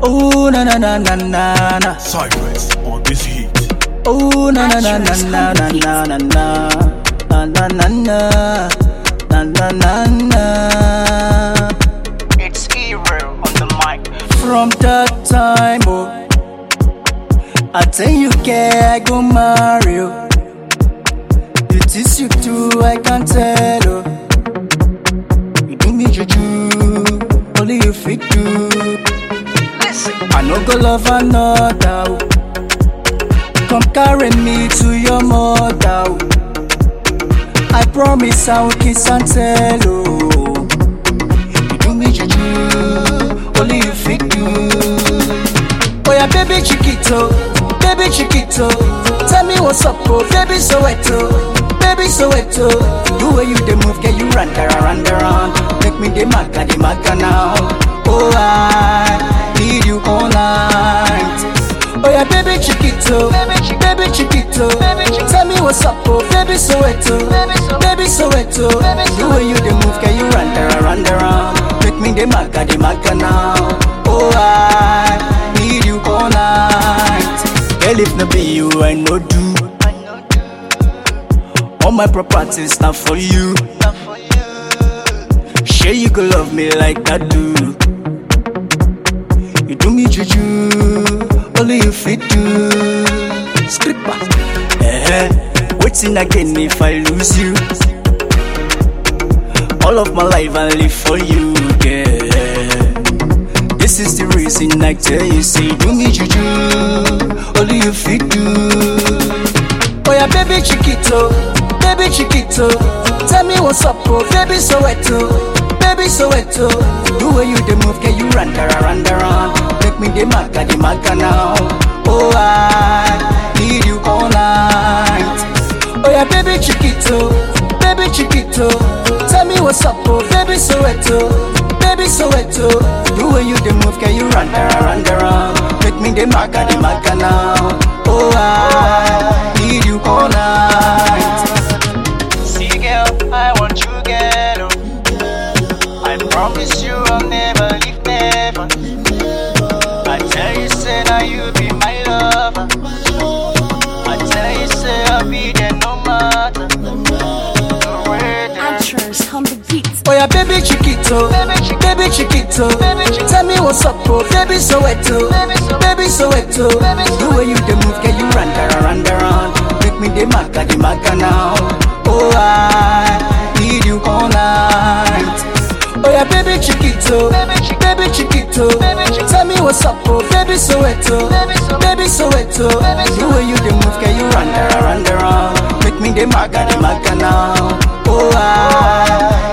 Oh na na na na na na. Cypress on this heat. Oh na na na na na na na na na na na na na na na na. It's Hero on the mic. From that time, oh, I tell you, girl, I go marry you. It is you too, I can tell, oh. You do me juju, only you fit do. Listen, I no go love another. oh. Come carry me to your mother. oh. I promise I will kiss and tell. Oh, you do me juju, only you fit do. Oh yeah, baby chiquito, baby chiquito. Tell me what's up, oh baby Soweto, baby Soweto. The way you dey move, get you run around, run around. Make me the maga, the maga now. Oh I need you all night. Oh yeah, baby chiquito, baby, chi- baby chiquito. Tell me what's up, oh baby Soweto, baby Soweto. The way you dey move, get you run around, run around. Make me the maga, the maga now. Oh I need you all night. Girl, if not be you, I no do. All my properties not for you. Sure you could love me like I do. You do me juju, only you fit do. Scripper, eh? Waiting again if I lose you. All of my life I live for you, girl. This is the reason I tell you, say do me juju, only you fit do. Oh yeah, baby chiquito, baby chiquito. Tell me what's up, oh baby Soweto, baby Soweto. The way you dey move, get you run around, run around. Make me the maga, the maga now. Oh I need you all night. Oh yeah, baby chiquito, baby chiquito. Tell me what's up, oh baby Soweto, baby Soweto. The way you dey move, get you run around, run around. Make me the maga, the maga now. Oh I need you all night. see girl, I want you, girl. oh. I promise you I'll never leave, never. I tell you, say now you be my lover. I tell you, say I'll be there no matter. No weather. Actress on the beat. Oh yeah, baby chiquito, Baby chi- baby chiquito. Baby chi- Tell me what's up, oh baby Soweto, Baby so- baby Soweto. Baby The way you dey move, get you run around, run around. Make me the maga, the maga now. Oh I need you all night. Oh yeah, baby chiquito, Baby chi- baby chiquito. Baby chi- Tell me what's up, oh baby Soweto, Baby so- baby Soweto. Baby The way you dey move, get you run around, run around. Make me the maga, the maga now. Oh I